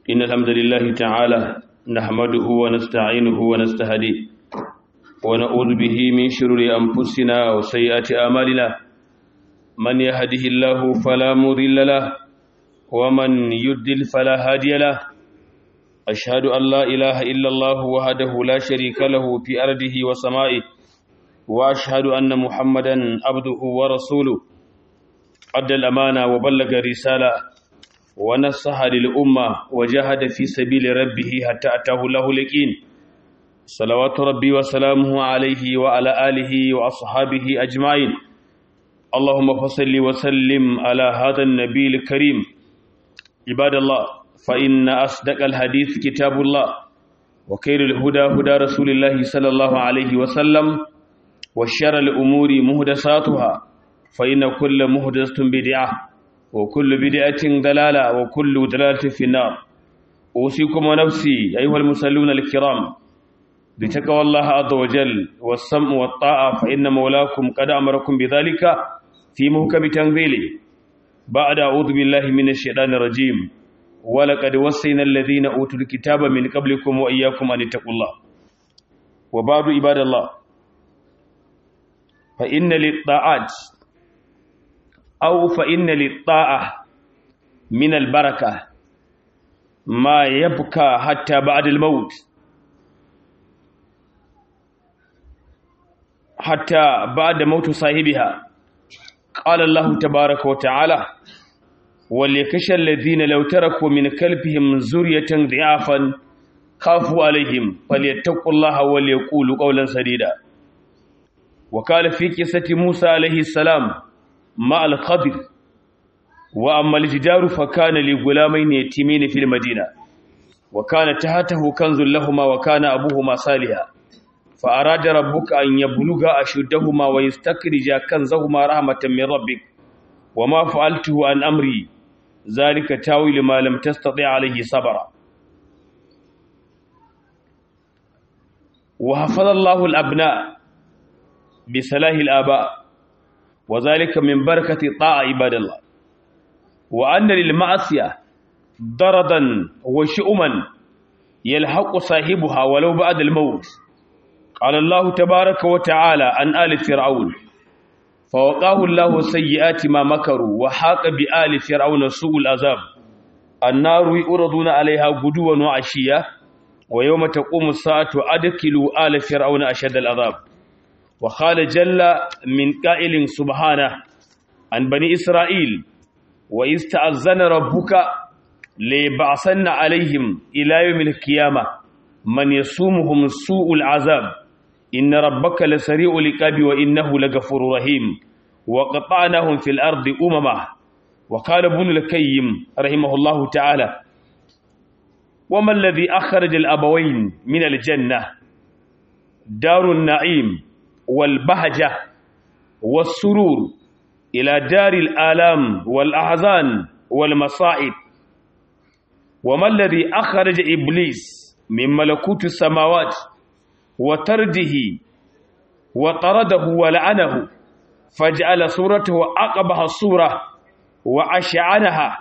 إن الحمد لله تعالى نحمده ونستعينه ونستهديه ونعوذ به من شرور أنفسنا وسيئات آمالنا من يهده الله فلا مضل له ومن يدل فلا هادي له أشهد أن لا إله إلا الله وحده لا شريك له في أرضه وسمائه وأشهد أن محمدا عبده ورسوله أدى الأمانة وبلغ الرسالة ونصح للأمة وجاهد في سبيل ربه حتى أتاه له اليقين صلوات ربي وسلامه عليه وعلى آله وأصحابه أجمعين اللهم فصل وسلم على هذا النبي الكريم عباد الله فإن أصدق الحديث كتاب الله وخير الهدى هدى رسول الله صلى الله عليه وسلم وشر الأمور مهدساتها فإن كل مهدسة بدعة وكل بدعة ضلالة وكل ضلالة في النار أوصيكم ونفسي أيها المصلون الكرام بتقوى الله عز وجل والسمع والطاعة فإن مولاكم قد أمركم بذلك في محكم تنزيله بعد أعوذ بالله من الشيطان الرجيم ولقد وصينا الذين أوتوا الكتاب من قبلكم وإياكم أن اتقوا الله وبعد عباد الله فإن للطاعات أو فإن للطاعة من البركة ما يبكى حتى بعد الموت حتى بعد موت صاحبها قال الله تبارك وتعالى وليكش الذين لو تركوا من كلبهم زرية ضعافا خافوا عليهم فليتقوا الله وليقولوا قولا سديدا وقال في قصة موسى عليه السلام مع الخضر وأما الجدار فكان لغلامين يتيمين في المدينة وكان تحته كنز لهما وكان أبوهما صالحا فأراد ربك أن يبلغ أشدهما ويستخرج كنزهما رحمة من ربك وما فعلته عن أمري ذلك تاويل ما لم تستطع عليه صبرا وحفظ الله الأبناء بصلاح الآباء وذلك من بركة طاعة عباد الله وأن للمعصية ضردا وشؤما يلحق صاحبها ولو بعد الموت قال الله تبارك وتعالى عن آل فرعون فوقاه الله سيئات ما مكروا وحاق بآل فرعون سوء العذاب النار يؤرضون عليها غدوا وعشيا ويوم تقوم الساعة أدخلوا آل فرعون أشد العذاب وقال جل من قائل سبحانه عن بني إسرائيل وإذ تأذن ربك ليبعثن عليهم إلى يوم القيامة من يصومهم سوء العذاب إن ربك لسريع العقاب وإنه لغفور رحيم وقطعناهم في الأرض أمما وقال ابن الكيم رحمه الله تعالى وما الذي أخرج الأبوين من الجنة دار النعيم والبهجة والسرور إلى دار الآلام والأحزان والمصائب وما الذي أخرج إبليس من ملكوت السماوات وترده وطرده ولعنه فجعل صورته أقبح الصورة وأشعنها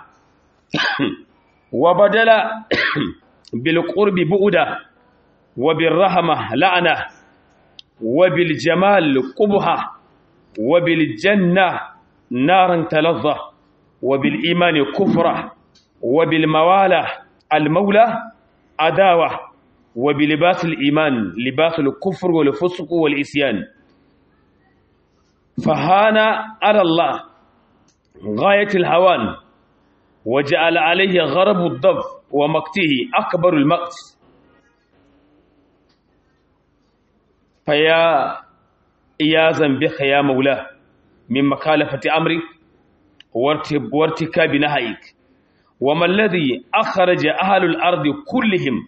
وبدل بالقرب بؤدة وبالرحمة لعنة وبالجمال قبحة وبالجنة نارا تلظى وبالإيمان كفرة وبالموالة المولى عداوة وبلباس الإيمان لباس الكفر والفسق والإسيان فهان على الله غاية الهوان وجعل عليه غرب الضف ومقته أكبر المقت فيا إيازا بك يا مولاه من مخالفة أمرك وارتكاب نهيك وما الذي أخرج أهل الأرض كلهم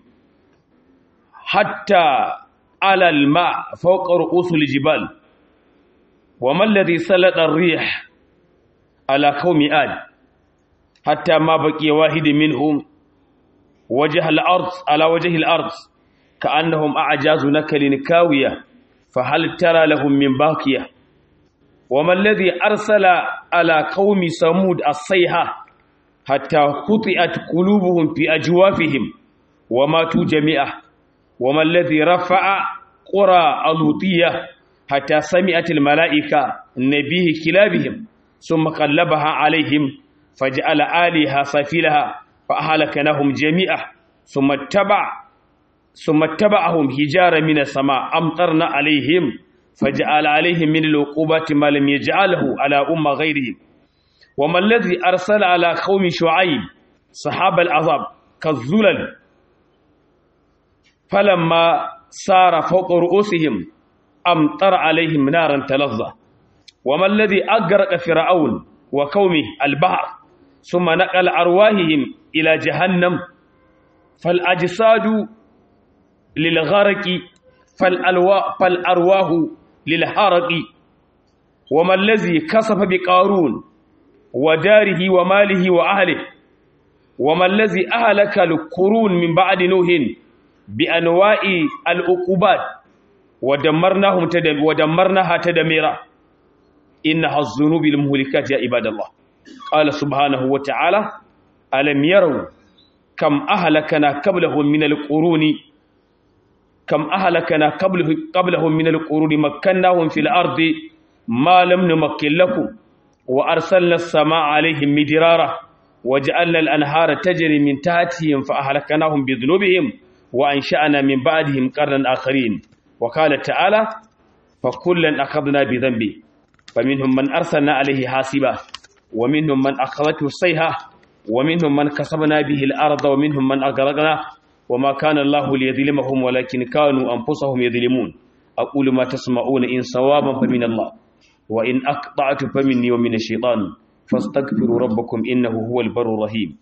حتى على الماء فوق رؤوس الجبال وما الذي سلط الريح على قوم آد حتى ما بقي واحد منهم وجه الأرض على وجه الأرض كأنهم أعجاز نكل كاوية فهل ترى لهم من باقية وما الذي أرسل على قوم ثمود الصيحة حتى قطعت قلوبهم في أجوافهم وماتوا جميعا وما الذي رفع قرى اللوطية حتى سمعت الملائكة نبيه كلابهم ثم قلبها عليهم فجعل آلهة سفيلها فأهلكناهم جميعا ثم اتبع ثم اتبعهم حجارة من السماء أمطرنا عليهم فجعل عليهم من العقوبات ما لم يجعله على أمة غيرهم وما الذي أرسل على قوم شعيب صحاب العذاب كالذلل فلما سار فوق رؤوسهم أمطر عليهم نارا تلظى وما الذي أغرق فرعون وقومه البحر ثم نقل أرواحهم إلى جهنم فالأجساد للغرق فالأرواح للحرق وما الذي كسف بقارون وداره وماله وأهله وما الذي أهلك القرون من بعد نوح بأنواع العقوبات ودمرناهم تدم ودمرناها تدميرا إنها الذنوب المهلكات يا عباد الله قال سبحانه وتعالى ألم يروا كم أهلكنا قبلهم من القرون كم أهلكنا قبله قبلهم من القرون مكناهم في الأرض ما لم نمكن لكم وأرسلنا السماء عليهم مدرارا وجعلنا الأنهار تجري من تحتهم فأهلكناهم بذنوبهم وأنشأنا من بعدهم قرنا آخرين وقال تعالى فكلا أخذنا بذنبه فمنهم من أرسلنا عليه حاسبا ومنهم من أخذته الصيحة ومنهم من كسبنا به الأرض ومنهم من أغرقنا وما كان الله ليظلمهم ولكن كانوا أنفسهم يظلمون أقول ما تسمعون إن صوابا فمن الله وإن أقطعت فمني ومن الشيطان فاستغفروا ربكم إنه هو البر الرحيم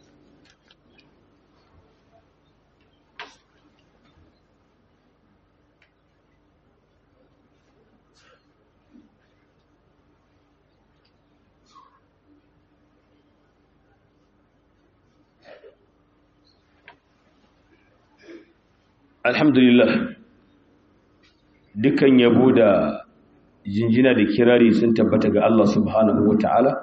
alhamdulillah dukan yabo da jinjina da kirari sun tabbata ga Allah subhanahu wata'ala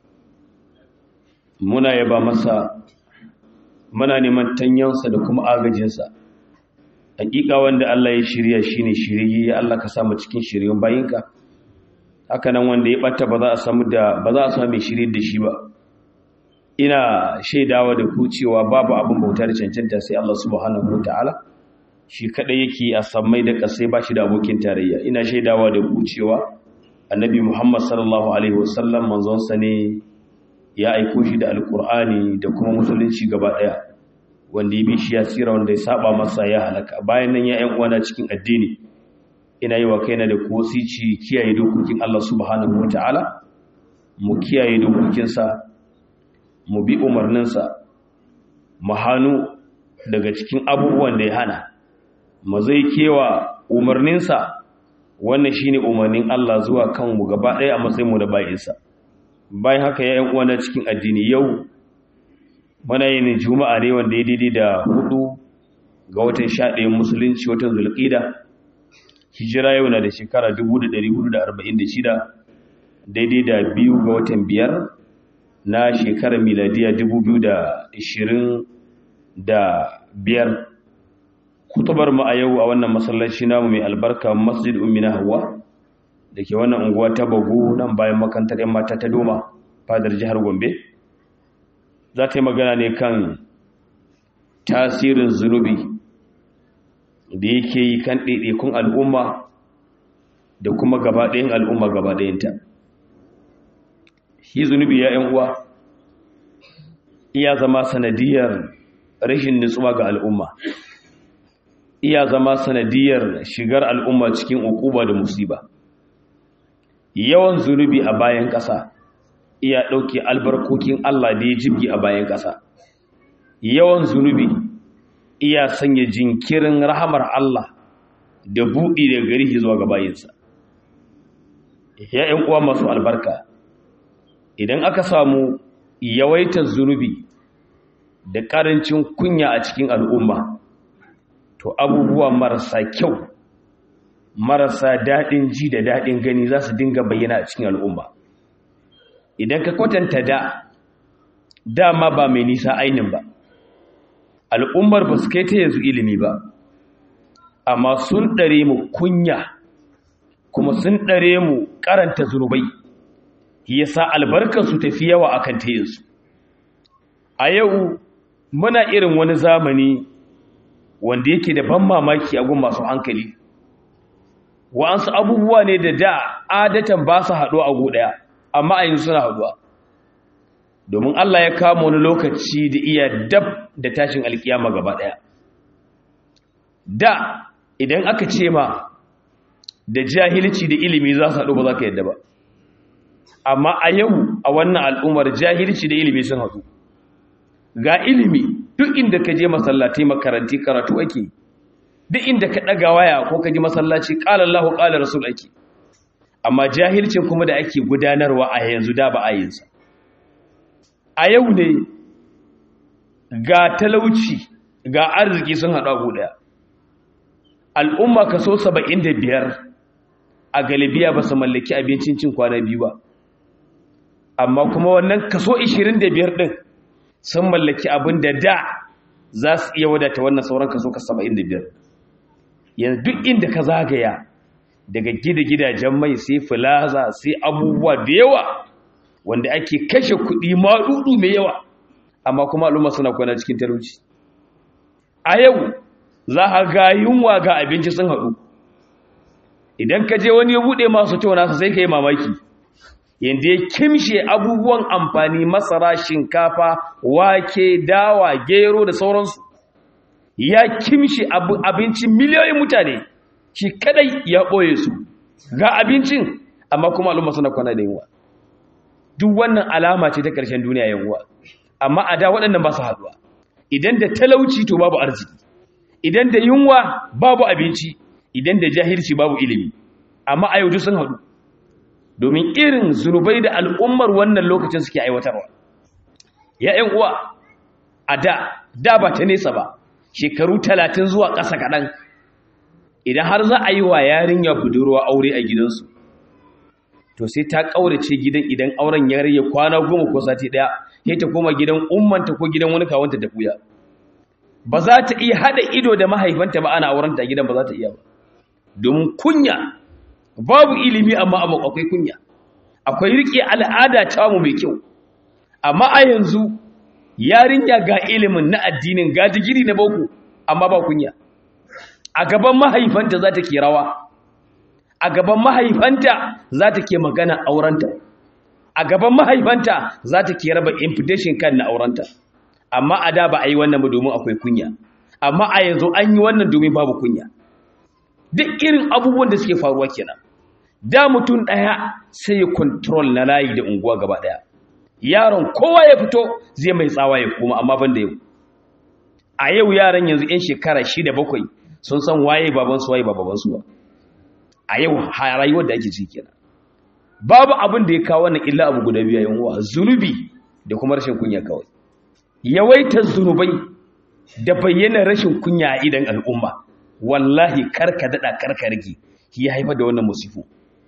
muna yaba masa muna neman tanyansa da kuma agajinsa hakika wanda Allah ya shirya shine shirye ya Allah ka samu cikin shiryen bayinka haka nan wanda ya bata ba za a samu da ba za a samu mai shirye da shi ba ina shaidawa da ku cewa babu abin bauta da cancanta sai Allah subhanahu wata'ala shi kadai yake a sammai da kasai ba shi da abokin tarayya ina shaidawa da ku cewa annabi Muhammad sallallahu alaihi wasallam manzon sa ne ya aiko shi da alkur'ani da kuma musulunci gaba daya wanda ya bi shi ya tsira wanda ya saba masa ya halaka bayan nan ya ƴan uwana cikin addini ina yi wa kaina da kosici kiyaye dokokin Allah subhanahu wataala mu kiyaye dokokinsa mu bi umarninsa mu hannu daga cikin abubuwan da ya hana mu zai kewa umarninsa wannan shine umarnin Allah zuwa kanmu gaba ɗaya a matsayinmu da bayinsa bayan haka ya yan uwana cikin addini yau muna yin juma'a ne wanda ya daidai da hudu ga watan sha ɗayan musulunci watan zulƙida hijira yau na da shekara 1446 daidai da biyu ga watan biyar na shekarar miladiya 2025 kutubar mu a yau a wannan masallaci namu mai albarka masjid ummina hawa da ke wannan unguwa ta bagu nan bayan makantar yan mata ta doma fadar jihar gombe za ta yi magana ne kan tasirin zunubi da yake yi kan ɗaiɗaikun al'umma da kuma gabaɗayin al'umma gabaɗayinta shi zunubi ya uwa iya zama sanadiyar rashin nutsuwa ga al'umma iya zama sanadiyar shigar al'umma cikin ukuba da musiba yawan zunubi a bayan ƙasa iya ɗauke albarkokin Allah da ya jibgi a bayan ƙasa yawan zunubi iya sanya jinkirin rahamar Allah da buɗi daga gari zuwa ga bayinsa ya uwa masu albarka idan aka samu yawaitar zunubi da ƙarancin kunya a cikin al'umma to abubuwa marasa kyau marasa daɗin ji da daɗin gani za su dinga bayyana a cikin al'umma idan ka kwatanta da dama ba mai nisa ainin ba al'ummar ba su kai ta yanzu ilimi ba amma sun ɗare mu kunya kuma sun ɗare mu karanta zunubai yasa albarkarsu tafi yawa akan ta yanzu a yau muna irin wani zamani wanda yake da ban mamaki a gun masu hankali wa'ansu abubuwa ne da da adatan ba su haɗuwa a ɗaya amma a yanzu suna haɗuwa domin Allah ya kama wani lokaci da iya dab da tashin alkiyama gaba ɗaya da idan aka ce ma da jahilci da ilimi za su haɗu ba za ka yadda ba amma a yau a wannan al'ummar jahilci da ilimi sun haɗu ga ilimi duk inda ka je masallatai makaranti karatu ake duk inda ka ɗaga waya ko ka ji masallaci ƙalar lahu ƙalar rasul ake amma jahilcin kuma da ake gudanarwa a yanzu da ba a yinsa a yau ne ga talauci ga arziki sun haɗu abu ɗaya al'umma kaso saba'in da biyar a galibiya ba su mallaki abincin cin kwana biyu ba amma kuma wannan kaso ishirin da biyar ɗin sun mallaki abin da da za su iya wadata wannan sauran kaso ka saba'in da biyar yanzu duk inda ka zagaya daga gida gidajen mai sai filaza sai abubuwa da yawa wanda ake kashe kuɗi maɗuɗu mai yawa amma kuma al'umma suna kwana cikin talauci a yau za a ga yunwa ga abinci sun haɗu idan ka je wani ya buɗe masu cewa nasa sai ka yi mamaki yadda ya kimshe abubuwan amfani masara shinkafa wake dawa gero da sauransu ya kimshe abincin miliyoyin mutane shi kadai ya ɓoye su ga abincin amma kuma al'umma suna kwana da yunwa duk wannan alama ce ta ƙarshen duniya yunwa amma a da waɗannan ba su haɗuwa idan da talauci to babu arziki idan da yunwa babu abinci idan da jahilci babu ilimi amma a yau sun haɗu domin irin zunubai da al'ummar wannan lokacin suke aiwatarwa ya ‘yan uwa a da da ba ta nesa ba shekaru talatin zuwa ƙasa kaɗan idan har za a yi wa yarinya budurwa aure a gidansu to sai ta ƙaurace gidan idan auren ya rage kwana goma ko sati ɗaya sai ta koma gidan ummanta ko gidan wani kawanta ta kuya ba za ta iya haɗa ido da mahaifanta ba ana aurenta a gidan ba za ta iya ba domin kunya babu ilimi amma abu akwai kunya akwai riƙe al'ada ta mu mai kyau amma a yanzu yarinya ga ilimin na addinin ga digiri na boko amma ba kunya a gaban mahaifanta za ta ke rawa a gaban mahaifanta za ta ke magana aurenta a gaban mahaifanta za ta ke raba invitation kan na aurenta amma a da ba a yi wannan ba domin akwai kunya amma a yanzu an yi wannan domin babu kunya duk irin abubuwan da suke faruwa kenan da mutum ɗaya sai ya control na layi da unguwa gaba ɗaya yaron kowa ya fito zai mai tsawa ya koma amma ban da yau a yau yaran yanzu 'yan shekara shida bakwai sun san waye babansu waye babansu ba a yau rayuwar da ake ciki kenan babu abin da ya kawo wannan illa abu guda biyu yan uwa zunubi da kuma rashin kunya kawai yawaitar zunubai da bayyana rashin kunya a idan al'umma wallahi karka dada karka rage ya haifar da wannan musifu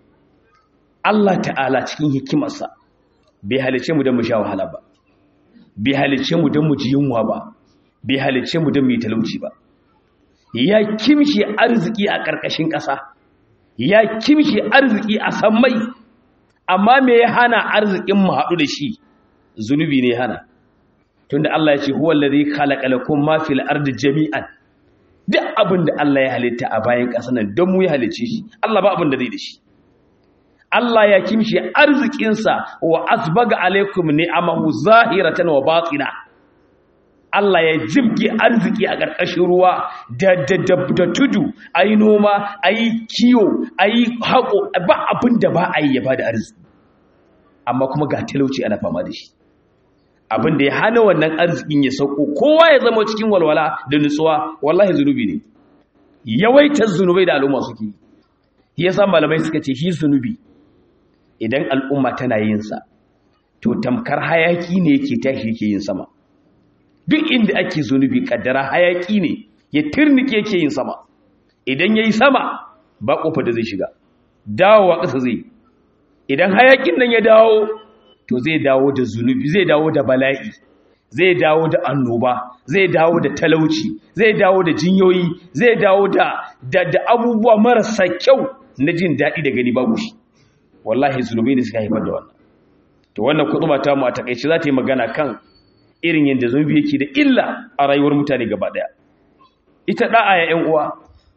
Allah ta'ala cikin hikimarsa bai halice mu don mu sha wahala ba bai halice mu don mu ji yunwa ba bai halice mu don mu yi talauci ba ya kimshi arziki a ƙarƙashin ƙasa ya kimshi arziki a sammai amma me ya hana arzikin mu haɗu da shi zunubi ne hana tunda Allah ya ce huwa allazi khalaqa lakum ma fil ardi jami'an duk abin da Allah ya halitta a bayan ƙasa nan don mu ya halice shi Allah ba abin da zai da shi Allah ya kimshi arzikinsa wa asbaga alaikum ni'amahu zahiratan wa batina Allah ya jibge arziki a ƙarƙashin ruwa da da da, da tudu ayi noma ayi kiyo ayi haƙo ba abin da ba a yi ya bada arziki amma kuma ga talauci ana fama da shi abin da ya hana wannan arzikin ya sauko kowa ya zama cikin walwala da nutsuwa wallahi zunubi ne yawaitar zunubai da al'umma suke yi yasa malamai suka ce shi zunubi idan al'umma tana yin sa to tamkar hayaki ne yake tashi yake yin sama duk inda ake zunubi kaddara hayaki ne ya turnike yake yin sama idan yayi sama ba kofa da zai shiga dawowa ƙasa zai idan hayakin nan ya dawo to zai dawo da zunubi zai dawo da bala'i zai dawo da annoba zai dawo da talauci zai dawo da jinyoyi zai dawo da da, da abubuwa marasa kyau na jin daɗi da gani babu shi wallahi zunubai ne suka haifar da wannan to wannan kutuba ta mu a takaice za ta yi magana kan irin yadda zunubi yake da illa a rayuwar mutane gaba daya ita da'a ya ƴan uwa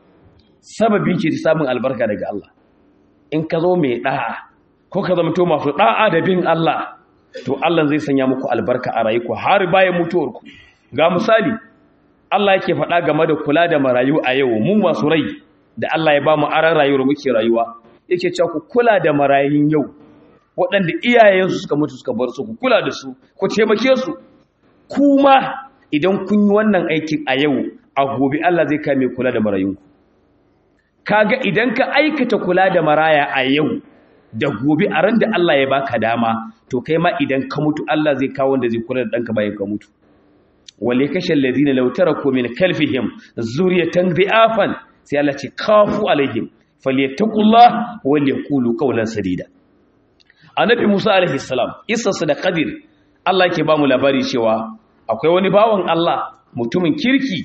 sababi ce ta samun albarka daga Allah in ka zo mai da'a ko ka zama to masu da'a da bin Allah to Allah zai sanya muku albarka a rayuwa har bayan mutuwarku ga misali Allah yake faɗa game da kula da marayu a yau mun masu rai da Allah ya ba mu aran rayuwar muke rayuwa yake cewa ku kula da marayun yau waɗanda iyayensu suka mutu suka bar su ku kula da su ku taimake su kuma idan kun yi wannan aikin a yau a gobe Allah zai kame kula da marayunku kaga idan ka aikata kula da maraya a yau da gobe a ran da Allah ya baka dama to kai ma idan ka mutu Allah zai kawo wanda zai kula da ɗanka bayan ka mutu wale kashe ladina law taraku min kalfihim zuriyatan dhi'afan sai Allah ce kafu alaihim falyattaqullah wal yaqulu qawlan sadida annabi Musa alaihi salam isa da qadir Allah yake ba mu labari cewa akwai wani bawan Allah mutumin kirki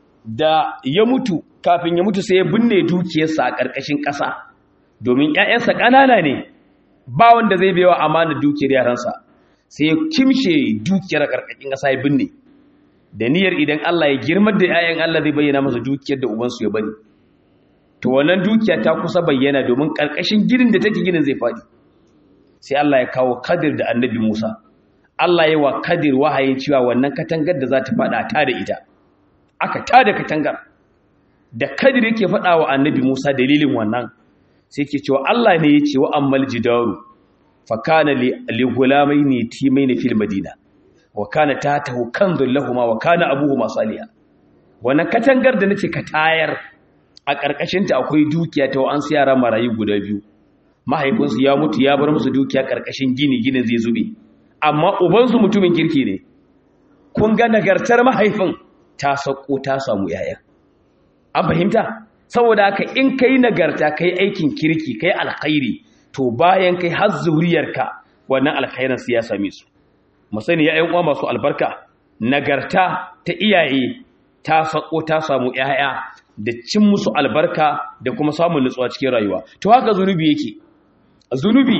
da ya mutu kafin ya mutu sai ya binne dukiyarsa a ƙarƙashin ƙasa domin ‘ya'yansa ƙanana ne ba wanda zai bewa amana dukiyar yaransa sai ya kimshe dukiyar ƙarƙashin ƙasa ya binne da niyyar idan Allah ya girmar da ‘ya'yan Allah zai bayyana masa dukiyar da ubansu ya bari to wannan dukiya ta kusa bayyana domin ƙarƙashin ginin da take ginin zai faɗi sai Allah ya kawo kadir da annabi Musa Allah ya wa kadir wahayin cewa wannan katangar da za ta faɗa ta da ita aka tada katangar da kadir yake faɗa wa annabi Musa dalilin wannan sai ke cewa Allah ne ya ce wa ammal jidaru fa kana li gulamaini timaini fil madina wa kana tatahu kanzul lahumu wa kana abuhuma salihan wannan katangar da nace ka tayar a karkashin ta akwai dukiya ta an su yara marayu guda biyu mahaifinsu ya mutu ya bar musu dukiya karkashin gini ginin zai zube amma ubansu mutumin kirki ne kun ga nagartar mahaifin ta sako ta samu yaya an fahimta saboda haka in kai nagarta kai aikin kirki kai alkhairi to bayan kai har zuriyarka wannan alkhairin su ya same su mu sani ya uwa masu albarka nagarta ta iyaye ta sako ta samu yaya da cin musu albarka da kuma samun nutsuwa cikin rayuwa to haka zunubi yake zunubi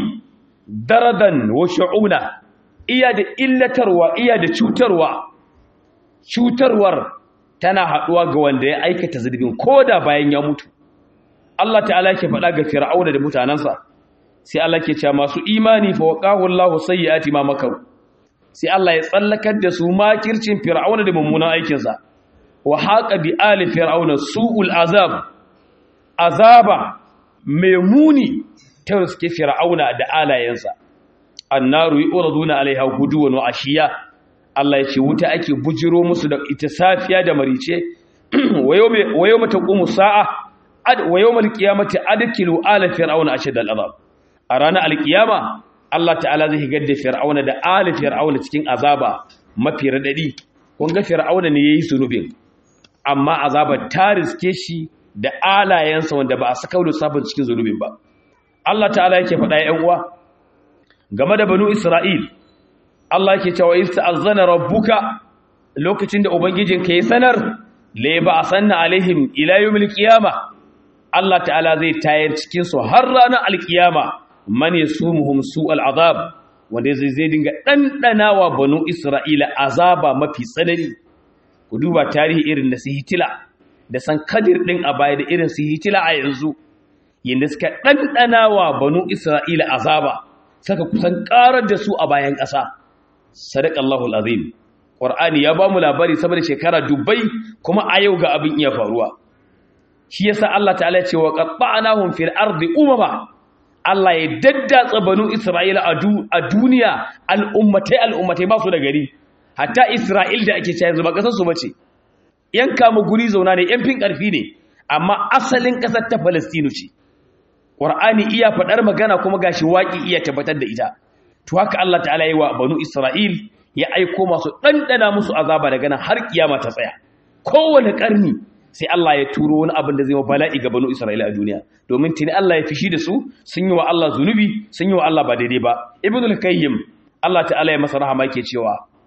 daradan wa shu'una iya da illatarwa iya da cutarwa cutarwar tana haɗuwa ga wanda ya aikata zunubin ko da bayan ya mutu Allah ta'ala ke faɗa ga fir'auna da mutanansa sai Allah ke cewa masu imani fa waqahu Allahu sayyiati ma makaru sai Allah ya tsallakar da su makircin fir'auna da mummunan aikinsa wa haqa bi ali fir'auna su'ul azab azaba mai muni ta riske fir'auna da alayensa annaru yuraduna alaiha guduwan wa ashiya Allah ya ce wuta ake bujiro musu da ita safiya da marice wa yawma taqumu sa'a wa yawmal qiyamati adkilu ala fir'auna ashad al'azab a ranar alkiyama Allah ta'ala zai higar da fir'auna da ala fir'auna cikin azaba mafi radadi kun ga fir'auna ne yayi sunubin amma azaba ta riske shi da alayensa wanda ba a saka da sabon cikin zunubin ba Allah ta'ala yake faɗa ya uwa game da banu Isra'il Allah yake cewa ista'azzana rabbuka lokacin da ubangijinka ya sanar la ba sanna alaihim ila yawmil qiyama Allah ta'ala zai tayar cikin su har ranar alkiyama man yasumuhum su'al azab wanda zai zai dinga dandanawa banu Isra'ila azaba mafi tsanani ku duba tarihi irin da su hitila da san kadir din a baya da irin su hitila a yanzu yanda suka dandanawa banu Isra'ila azaba saka kusan karar da su a bayan ƙasa sadaqallahu alazim qur'ani ya ba mu labari saboda shekara dubbai kuma a yau ga abin iya faruwa shi yasa Allah ta'ala ya ce wa qatta'nahum fil ardi umama Allah ya daddatsa banu Isra'ila a duniya al'ummatai al'ummatai ba su da gari hatta Isra'il da ake cewa ba kasar su bace yan kama guri zauna ne yan fin karfi ne amma asalin kasar ta Palestine ce Qur'ani iya faɗar magana kuma gashi waƙi iya tabbatar da ita to haka Allah ta'ala yi wa banu Isra'il ya aiko masu ɗanɗana musu azaba daga nan har kiyama ta tsaya kowane ƙarni sai Allah ya turo wani abin da zai wa bala'i ga banu Isra'ila a duniya domin tuni Allah ya fishi da su sun yi wa Allah zunubi sun yi wa Allah ba daidai ba ibn al-qayyim Allah ta'ala ya masa rahama yake cewa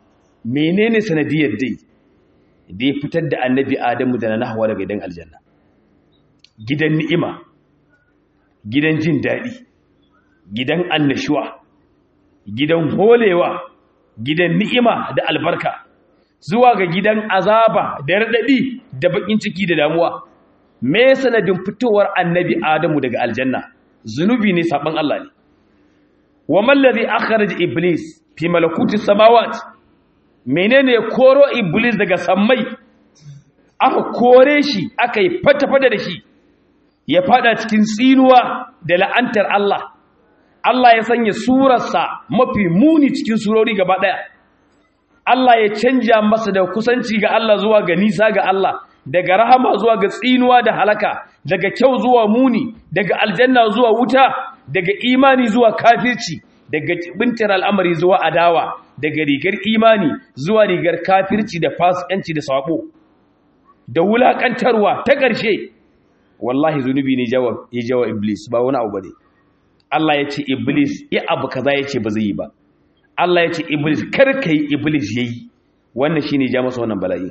menene sanadiyar dai da ya fitar da annabi adamu da na hawa daga gidan aljanna gidan ni'ima gidan jin daɗi gidan annashuwa gidan holewa gidan ni'ima da albarka zuwa ga gidan azaba da raɗaɗi da baƙin ciki da damuwa me sanadin fitowar annabi adamu daga aljanna zunubi ne saban Allah ne wa mallazi akhraj iblis fi malakuti samawat menene koro iblis daga sammai aka kore shi aka yi fata-fata da shi ya fada cikin tsinuwa da la'antar Allah Allah ya sanya surarsa mafi muni cikin surori gaba daya Allah ya canja masa da kusanci ga Allah zuwa ga nisa ga Allah daga rahama zuwa ga tsinuwa da halaka daga kyau zuwa muni daga aljanna zuwa wuta daga imani zuwa kafirci daga bintar al'amari zuwa adawa daga rigar imani zuwa rigar kafirci da fasikanci da sabo da wulakantarwa ta ƙarshe wallahi zunubi ne ya jawa iblis ba wani abu bane Allah ya ce iblis ya abu kaza ya ce ba zai yi ba Allah ya ce iblis kar ka yi iblis yayi wannan shine ja masa wannan bala'i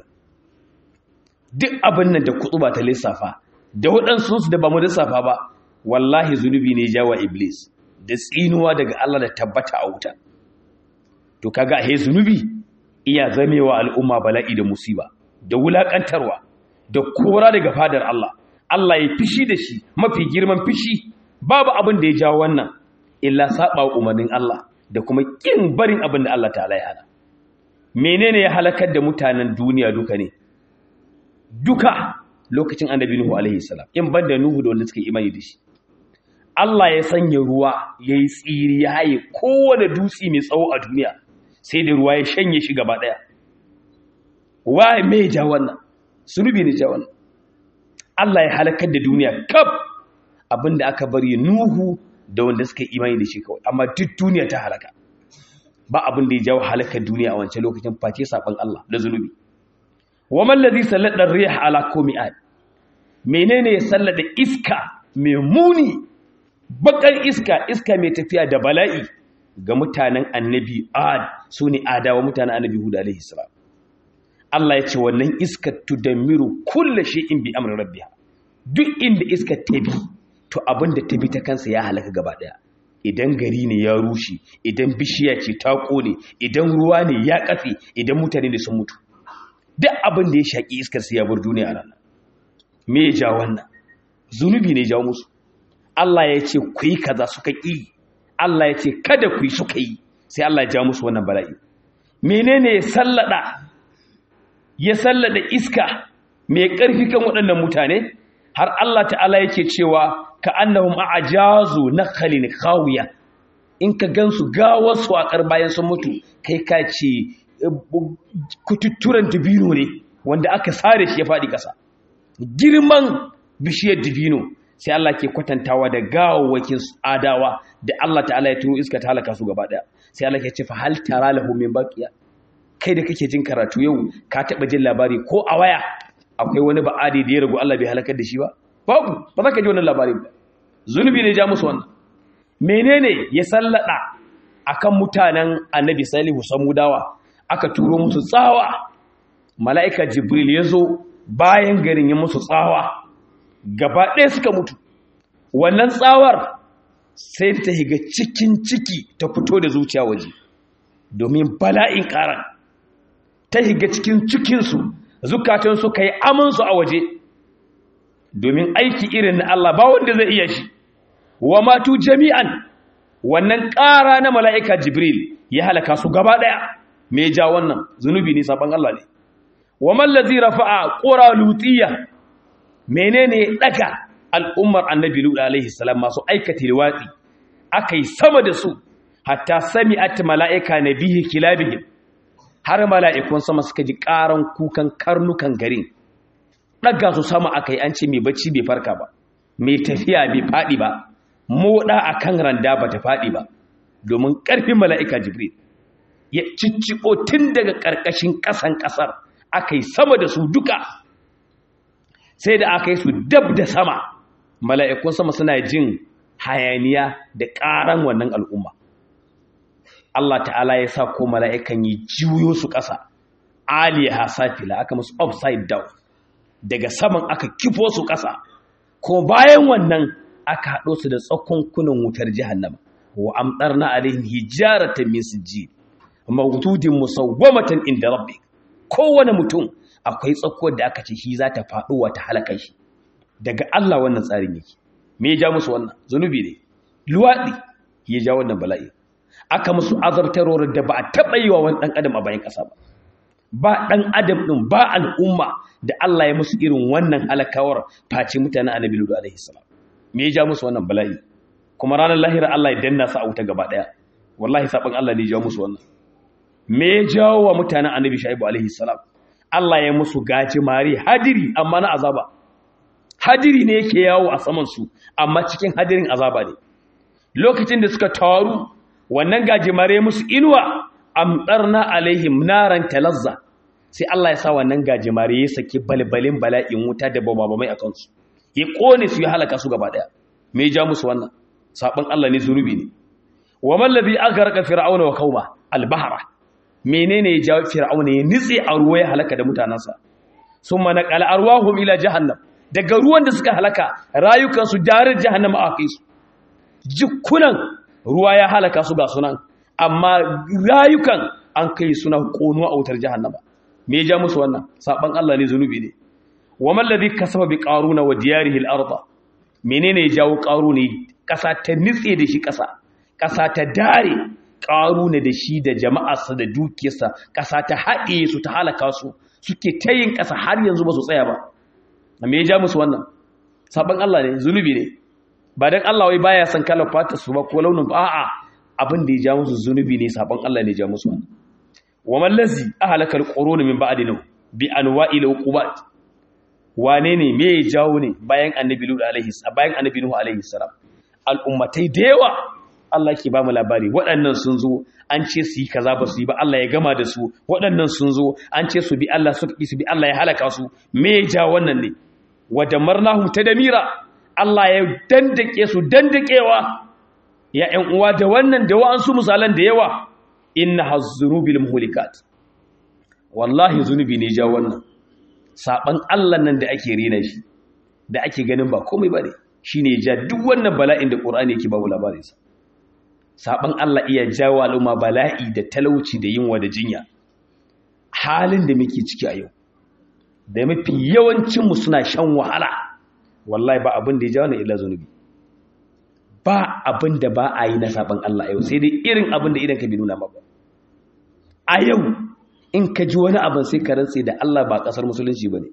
duk abin nan da kutuba ta lissafa da waɗansu su da ba mu lissafa ba wallahi zunubi ne jawa iblis da tsinuwa daga Allah da tabbata a wuta to kaga he zunubi iya zamewa al'umma bala'i da musiba da wulakantarwa da kora daga fadar Allah Allah ya fishi da shi mafi girman fishi babu abin da ya jawo wannan illa saba umarnin Allah da kuma kin barin abin da Allah ta'ala ya hana menene ya halakar da mutanen duniya duka ne duka lokacin annabi Nuhu alaihi salam in banda Nuhu da wanda suka imani da shi Allah ya sanya ruwa yayi tsiri ya haye kowane dutse mai tsawo a duniya sai da ruwa ya shanye shi gaba daya wa me ja wannan sunubi ne ja wannan Allah ya halakar da duniya kaf abinda aka bari Nuhu da wanda suka imani da shi kawai amma duk duniya ta halaka ba abin da ya jawo halakar duniya a wancan lokacin face saban Allah da zunubi wa man ladhi sallada ar-rih ala kumi'at menene ya sallada iska mai muni bakar iska iska mai tafiya da bala'i ga mutanen annabi ad sune adawa mutanen annabi hud alaihi salam Allah ya ce wannan iskar tudammiru kullu shay'in bi amri rabbiha duk inda iskar ta bi to abinda ta bi ta kansa ya halaka gaba daya idan gari ne ya rushe idan bishiya ce ta kone idan ruwa ne ya kafe idan mutane ne sun mutu duk abin da ya shaki iskar sai ya bar duniya a ranar me ya ja wannan zunubi ne ya jawo musu Allah ya ce ku yi kaza suka ƙi Allah ya ce kada ku yi suka yi sai Allah ya ja musu wannan bala'i menene ya sallada ya sallada iska mai ƙarfi kan waɗannan mutane har Allah ta'ala yake cewa ka annahum a'jazu nakhlin khawiya in ka gansu gawarsu a kar bayan sun mutu kai ka ce kututturan dubino ne wanda aka sare shi ya faɗi ƙasa girman bishiyar dubino sai Allah ke kwatantawa da gawawwakin adawa da Allah ta'ala ya turo iska ta halaka su gaba daya sai Allah ke ce fa hal tara lahu min baqiya kai da kake jin karatu yau ka taba jin labari ko a waya akwai wani ba'adi da ya ragu Allah bai halakar da shi ba babu ba za ka ji wannan labarin ba zunubi ne ja musu wannan menene ya sallada akan mutanen annabi salihu samudawa aka turo musu tsawa mala'ika jibril ya zo bayan garin ya musu tsawa gaba ɗaya suka mutu wannan tsawar sai ta higa cikin ciki ta fito da zuciya waje domin bala'in ƙaran ta higa cikin cikinsu zukatansu ka yi amansu a waje domin aiki irin na Allah ba wanda zai iya shi wa matu jami'an wannan ƙara na mala'ika jibril ya halaka su gaba ɗaya mai ja wannan zunubi ne sabon Allah ne wa mallazi rafa'a ƙura lutiya menene daga al'ummar annabi lut alaihi salam masu aikata liwatsi akai sama da su hatta sami'at mala'ika nabihi kilabihim har mala'ikun sama suka ji ƙaran kukan karnukan garin daga su sama akai an ce mai bacci bai farka ba mai tafiya bai fadi ba moda akan randa ba ta fadi ba domin ƙarfin mala'ika jibril ya cicciko tun daga ƙarƙashin ƙasan ƙasar akai sama da su duka sai da aka yi su dab da sama mala'ikun sama suna jin hayaniya da ƙaran wannan al'umma Allah ta'ala ya sa ko mala'ikan yi juyo su ƙasa aliyaha safila aka musu upside down daga saman aka kifo su ƙasa ko bayan wannan aka haɗo su da tsakonkunan wutar jahannama wa amtarna alaihim hijaratan min sijjil mawdudin musawwamatan inda rabbik kowane mutum akwai tsakuwar da aka ce shi za ta faɗo wa ta halaka shi daga Allah wannan tsarin yake me ya ja musu wannan zunubi ne luwaɗi ya ja wannan bala'i aka musu azabtarwar da ba a taɓa yi wa wani ɗan adam a bayan ƙasa ba ba ɗan adam ɗin ba al'umma da Allah ya musu irin wannan halakawar face mutanen annabi ludu alaihi salam me ya ja musu wannan bala'i kuma ranar lahira Allah ya danna su a wuta gaba ɗaya wallahi sabon Allah ne ya ja musu wannan me ya jawo wa mutanen annabi shaibu alaihi salam Allah ya musu gaji mari hadiri amma na azaba hadiri ne yake yawo a saman su amma cikin hadirin azaba ne lokacin da suka taru wannan gajimare musu inuwa amtarna alaihim naran talazza sai Allah ya sa wannan gajimare ya saki balbalin bala'in wuta da bababamai a kansu ya kone su ya halaka su gaba daya me ja musu wannan sabon Allah ne zunubi ne wa man ladhi agharqa fir'auna wa qauma al-bahra menene ya jawo fir'auna ya nitse a ruwa ya halaka da mutanansa summa naqala arwahum ila jahannam daga ruwan da suka halaka rayukansu darar jahannama a kai su jikunan ruwa ya halaka su ga sunan amma rayukan an kai suna konuwa a wutar jahannama me ya ja musu wannan saban Allah ne zunubi ne wa man ladhi kasaba bi qaruna wa diyarihi al-ardh menene ya jawo qaruni kasa ta nitse da shi kasa kasa ta dare qaruna da shi da jama'arsa da dukiyarsa kasa ta haɗe su ta halaka su suke tayin kasa har yanzu ba su tsaya ba me ya ja musu wannan saban Allah ne zunubi ne ba dan Allah wai baya san kalar fata su ba ko launin ba a'a abin da ya ja musu zunubi ne saban Allah ne ya ja musu wannan wa man lazi ahlaka alqurun min ba'dina bi anwa'il uqubat wane ne me ya jawo ne bayan annabi lut alaihi bayan annabi nuhu alaihi salam al'ummatai da yawa Allah ke ba mu labari waɗannan sun zo an ce su yi kaza ba su yi ba Allah ya gama da su waɗannan sun zo an ce su bi Allah suka ki su bi Allah ya halaka su me ya ja wannan ne wa damarnahum tadmira Allah ya dandake su dandakewa ya ƴan uwa da wannan da wa'ansu misalan da yawa inna hazzunubil muhlikat wallahi zunubi ne ja wannan saban Allah nan da ake rena shi da ake ganin ba komai bane shine ja duk wannan bala'in da Qur'ani yake ba mu labarin sa saban Allah iya jawo al'umma bala'i da talauci da yunwa da jinya halin da muke ciki a yau da mafi yawancin mu suna shan wahala wallahi ba abin da ya jawo na illa zunubi ba abin da ba a yi na saban Allah yau sai dai irin abin da idan ka bi nuna maka a yau in ka ji wani abin sai ka rantse da Allah ba kasar musulunci ba ne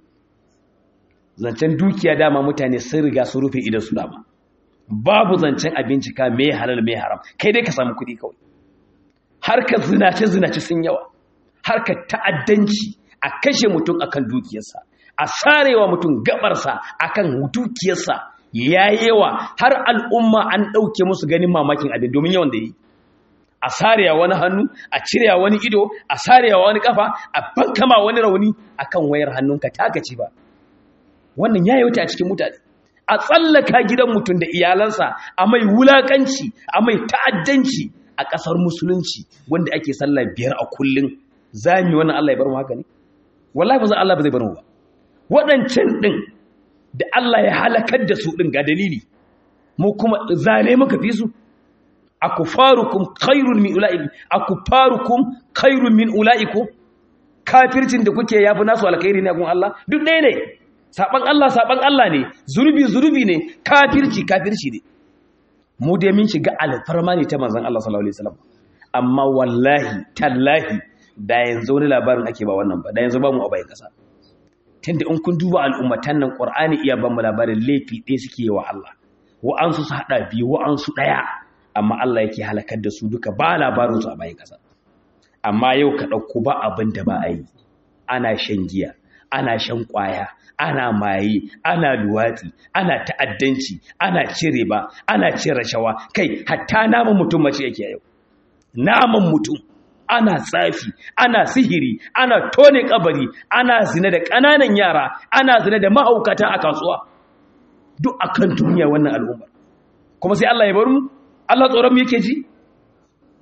zancen dukiya dama mutane sun riga sun rufe idan su dama babu zancen abinci ka mai halal mai haram kai dai ka samu kuɗi kawai harkar zinace zinace sun yawa harkar ta'addanci a kashe mutum akan dukiyarsa a sarewa mutum gabarsa akan dukiyarsa ya yawa har al'umma an ɗauke musu ganin mamakin abin domin yawan da yi a sarewa wani hannu a cirewa wani ido a sarewa wani kafa a bankama wani rauni akan wayar hannunka taka ci ba wannan ya wuce a cikin mutane a tsallaka gidan mutum da iyalansa a mai wulakanci a mai ta'addanci a ƙasar musulunci wanda ake sallah biyar a kullum zami wannan Allah ya bar mu haka ne wallahi ba za Allah ba zai bar mu ba waɗancan ɗin da Allah ya halakar da su ɗin ga dalili mu kuma zane muka fi su akufarukum khairun min ulaikum akufarukum khairun min ulaikum kafircin da kuke yafi nasu alkhairi ne gun Allah duk ɗaya ne saban Allah saban Allah ne zunubi zunubi ne kafirci kafirci ne mu dai mun shiga alfarma ne ta manzon Allah sallallahu alaihi wasallam amma wallahi tallahi da yanzu wani labarin ake ba wannan ba da yanzu ba mu a bayan kasa tunda in kun duba al'ummatan nan Qur'ani iya ban mu labarin laifi ɗaya suke yi wa Allah wa'ansu su hada biyu wa'ansu ɗaya amma Allah yake halakar da su duka ba labarin su a bayan kasa amma yau ka ɗauko ba abin da ba a yi ana shan giya ana shan ƙwaya ana maye ana luwatsi ana ta'addanci ana cire ba ana cin rashawa kai hatta naman mutum mace yake yau naman mutum ana tsafi ana sihiri ana tone kabari ana zina da ƙananan yara ana zina da mahaukata a kasuwa duk akan duniya wannan al'umma kuma sai Allah ya bar mu Allah tsoron mu yake ji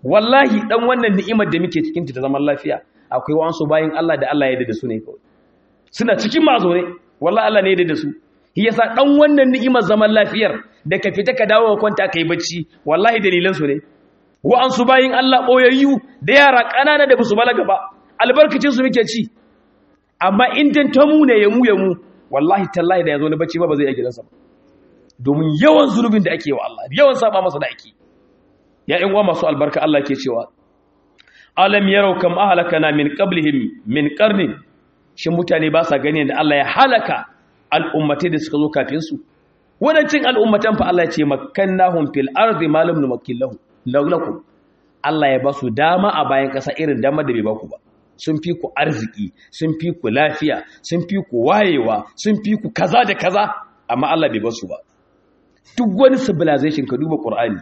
wallahi dan wannan ni'imar da muke cikin ta zaman lafiya akwai wasu bayin Allah da Allah ya yarda da su ne kawai suna cikin mazo ne wallahi Allah ne ya yarda da su shi yasa dan wannan ni'imar zaman lafiyar da ka fita ka dawo ka kwanta kai bacci wallahi dalilan su ne wa'ansu bayin Allah boyayyu da yara kanana da basu balaga ba albarkacin su muke ci amma in dan ta mu ne ya mu ya mu wallahi tallahi da yazo na bacci ba ba zai yi gidansa ba domin yawan zulubin da ake wa Allah yawan saba masa da ake ya ƴan uwa masu albarka Allah ke cewa alam yarau kam ahlakana min qablihim min qarni shin mutane ba sa gani da Allah ya halaka al'ummatai da suka zo kafin su wadancin al'ummatan fa Allah ya ce makkannahum fil ardi ma lam numakkil lahum lakum Allah ya ba su dama a bayan kasa irin dama da bai ba ku ba sun fi ku arziki sun fi ku lafiya sun fi ku wayewa sun fi ku kaza da kaza amma Allah bai ba su ba duk wani civilization ka duba Qur'ani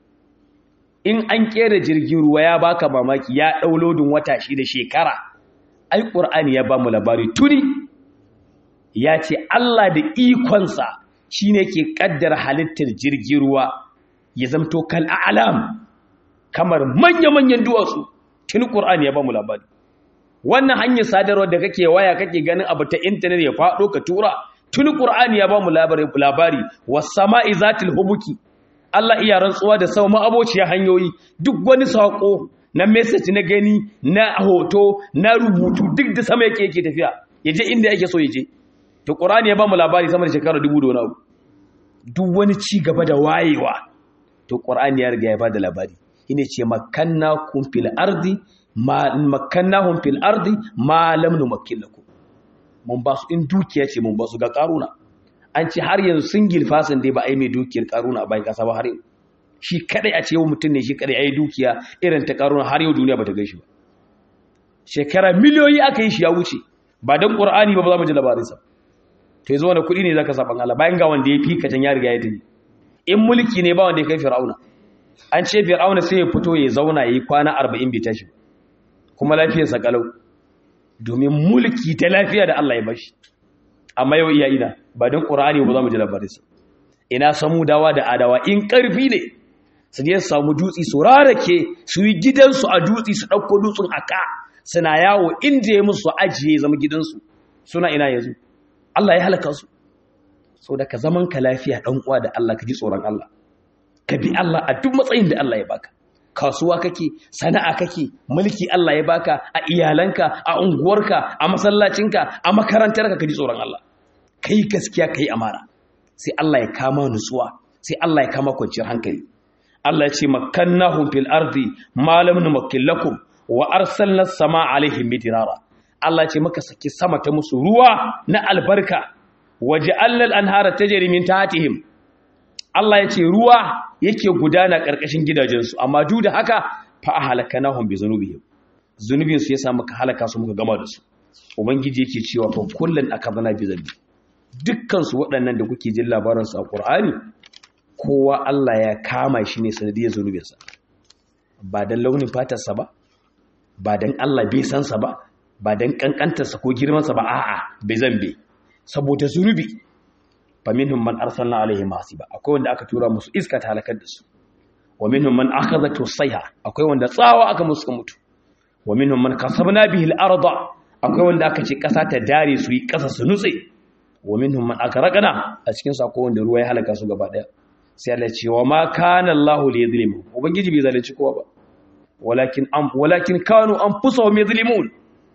in an kera jirgin ruwa ya baka mamaki ya dau lodin wata shi da shekara ai Qur'ani ya ba mu labari tuni ya ce Allah da ikonsa shine ke kaddara halittar jirgin ruwa ya zamto kal a'lam kamar manya-manyan duwatsu tuni Qur'ani ya ba mu labari wannan hanyar sadarwar da kake waya kake ganin abu ta intanet ya faɗo ka tura tuni Qur'ani ya ba mu labari labari was sama'i zatil hubuki Allah iya rantsuwa da sama abociya hanyoyi duk wani sako na message na gani na hoto na rubutu duk da sama yake yake tafiya yaje inda yake so yaje to Qur'ani ya ba mu labari sama da shekara dubu da wani duk wani ci gaba da wayewa to Qur'ani ya riga ya ba da labari ine ce makannakum fil ardi ma makannahum fil ardi ma lam numakkil lakum mun ba su in dukiya ce mun ba su ga karuna an ce har yanzu single fasin dai ba ai mai dukiyar karuna a bayan kasa ba har yau shi kadai a ce yau mutum ne shi kadai ai dukiya irin ta karuna har yau duniya bata gaishe ba shekara miliyoyi aka yi shi ya wuce ba dan qur'ani ba ba za mu ji labarinsa to yanzu wani kuɗi ne zaka saban Allah bayan ga wanda ya fi kacan ya riga ya tafi in mulki ne ba wanda ya kai fir'auna an ce fir'auna sai ya fito ya zauna ya yi kwana arba'in bai tashi kuma lafiyarsa kalau domin mulki ta lafiya da Allah ya bashi amma yau iya ina ba don ƙura'ani ba za mu ji labarinsa ina samu dawa da adawa in ƙarfi ne su je su samu dutse su rarake su yi gidansu a dutse su ɗauko dutsen a ka suna yawo inda ya musu ajiye zama gidansu suna ina yanzu Allah ya halaka su so da ka zaman ka lafiya ɗan uwa da Allah ka ji tsoron Allah ka bi Allah a duk matsayin da Allah ya baka kasuwa kake sana'a kake mulki Allah ya baka a iyalanka a unguwarka a masallacinka a makarantarka ka ji tsoron Allah kai gaskiya kai amara sai Allah ya kama nutsuwa sai Allah ya kama kwanciyar hankali Allah ya ce makannahum fil ardi ma lam numakkil lakum wa arsalna as-samaa alaihim midrara Allah ya ce maka saki sama ta musu ruwa na albarka waja'alna al-anhara tajri min tahtihim Allah ya ce ruwa yake gudana ƙarƙashin gidajensu amma duk da haka fa a halaka nahun bi zunubihim zunubinsu ya samu ka halaka su muka gama da su ubangiji yake cewa fa kullun akabana bi zambi dukkan su waɗannan da kuke jin labarin su a Qur'ani kowa Allah ya kama shi ne sanadiyar zunubinsa ba dan launin fatarsa ba ba dan Allah bai san sa ba ba dan kankantarsa ko girmansa ba a'a bai zambe saboda zunubi faminhum man arsalna alaihim hasiba akwai wanda aka tura musu iska ta halakar da su wa minhum man akhadhatu sayha akwai wanda tsawa aka musu mutu wa minhum man kasabna bihi al-arda akwai wanda aka ce kasa ta dare su yi kasa su nutse wa minhum man akraqna a cikin su akwai wanda ruwa ya halaka su gaba daya sai Allah ya ce wa ma kana Allahu li yadhlimu ubangiji bai zalunci kowa ba walakin am walakin kanu anfusahum yadhlimun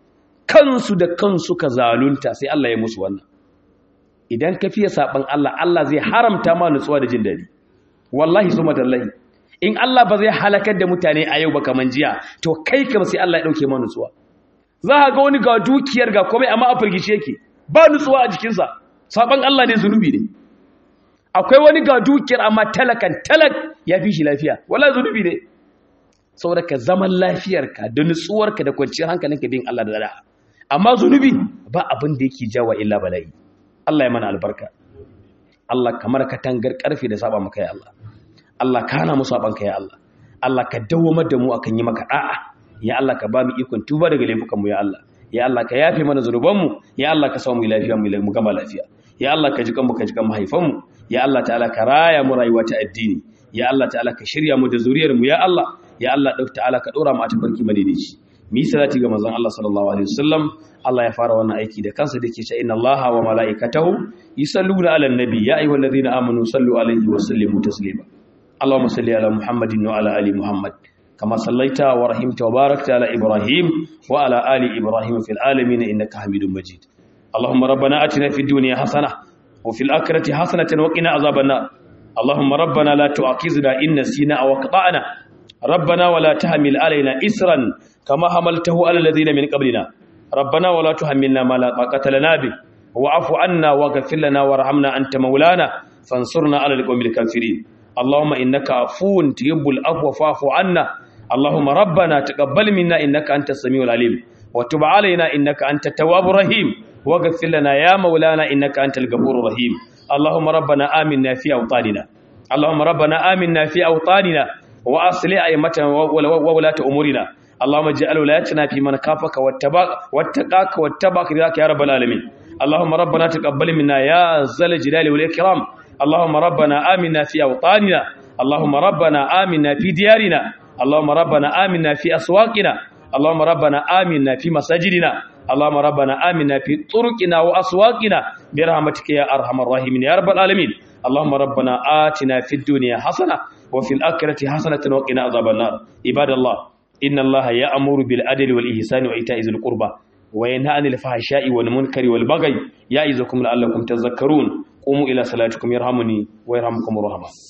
kansu da kansu ka zalunta sai Allah ya musu wannan idan ka fiye saɓan Allah Allah zai haramta ma nutsuwa da jin daɗi wallahi su matallahi in Allah ba zai halakar da mutane a yau ba kaman jiya to kai kam sai Allah ya ɗauke ma nutsuwa za ka ga wani ga dukiyar ga komai amma a firgice yake ba nutsuwa a jikinsa saɓan Allah ne zunubi ne akwai wani ga dukiyar amma talakan talak ya fi shi lafiya wala zunubi ne saboda ka zaman lafiyarka da nutsuwarka da kwanciyar hankalinka bin Allah da da'a amma zunubi ba abin da yake jawa illa bala'i Allah ya mana albarka Allah kamar katangar karfe da saba maka ya Allah Allah ka hana mu saban ka ya Allah Allah ka dawwamar da mu akan yi maka da'a ya Allah ka ba mu ikon tuba daga laifukan mu ya Allah ya Allah ka yafe mana zunuban mu ya Allah ka sa mu lafiya mu gama lafiya ya Allah ka ji kanmu ka ji kan mahaifan mu ya Allah ta'ala ka raya mu rayuwa ta addini ya Allah ta'ala ka shirya mu da zuriyar mu ya Allah ya Allah dauki ta'ala ka dora mu a tabarki madaidaici mi salati ga manzon Allah sallallahu alaihi wasallam Allah ya fara wannan aiki da kansa dake cewa inna Allaha wa malaikatahu yusalluna 'alan nabi ya ayyuhallazina amanu sallu alaihi wa sallimu taslima Allahumma salli ala Muhammadin wa ala ali Muhammad kama sallaita wa rahimta wa barakta ala Ibrahim wa ala ali Ibrahim fil alamin innaka Hamidum Majid Allahumma rabbana atina fid dunya hasanah wa fil akhirati hasanatan wa qina azaban nar Allahumma rabbana la tu'akhizna in nasina aw akhtana ربنا ولا تحمل علينا إسرا كما حملته على الذين من قبلنا ربنا ولا تحملنا ما لا طاقة لنا به واعف عنا واغفر لنا وارحمنا أنت مولانا فانصرنا على القوم الكافرين اللهم إنك عفو تحب العفو فاعف عنا اللهم ربنا تقبل منا إنك أنت السميع العليم وتب علينا إنك أنت التواب الرحيم واغفر لنا يا مولانا إنك أنت الغفور الرحيم اللهم ربنا آمنا في أوطاننا اللهم ربنا آمنا في أوطاننا وأصلح أئمتنا وولاة أمورنا اللهم اجعل ولايتنا في من كافك واتقاك واتبعك رضاك يا رب العالمين اللهم ربنا تقبل منا يا ذا الجلال والإكرام اللهم ربنا آمنا في أوطاننا اللهم ربنا آمنا في ديارنا اللهم ربنا آمنا في أسواقنا اللهم ربنا آمنا في مساجدنا اللهم ربنا آمنا في طرقنا وأسواقنا برحمتك يا أرحم الراحمين يا رب العالمين اللهم ربنا آتنا في الدنيا حسنة وفي الآخرة حسنة وقنا عذاب النار عباد الله إن الله يأمر بالعدل والإحسان وإيتاء ذي القربى وينهى عن الفحشاء والمنكر والبغي يعظكم لعلكم تذكرون قوموا إلى صلاتكم يرحمني ويرحمكم الرحمن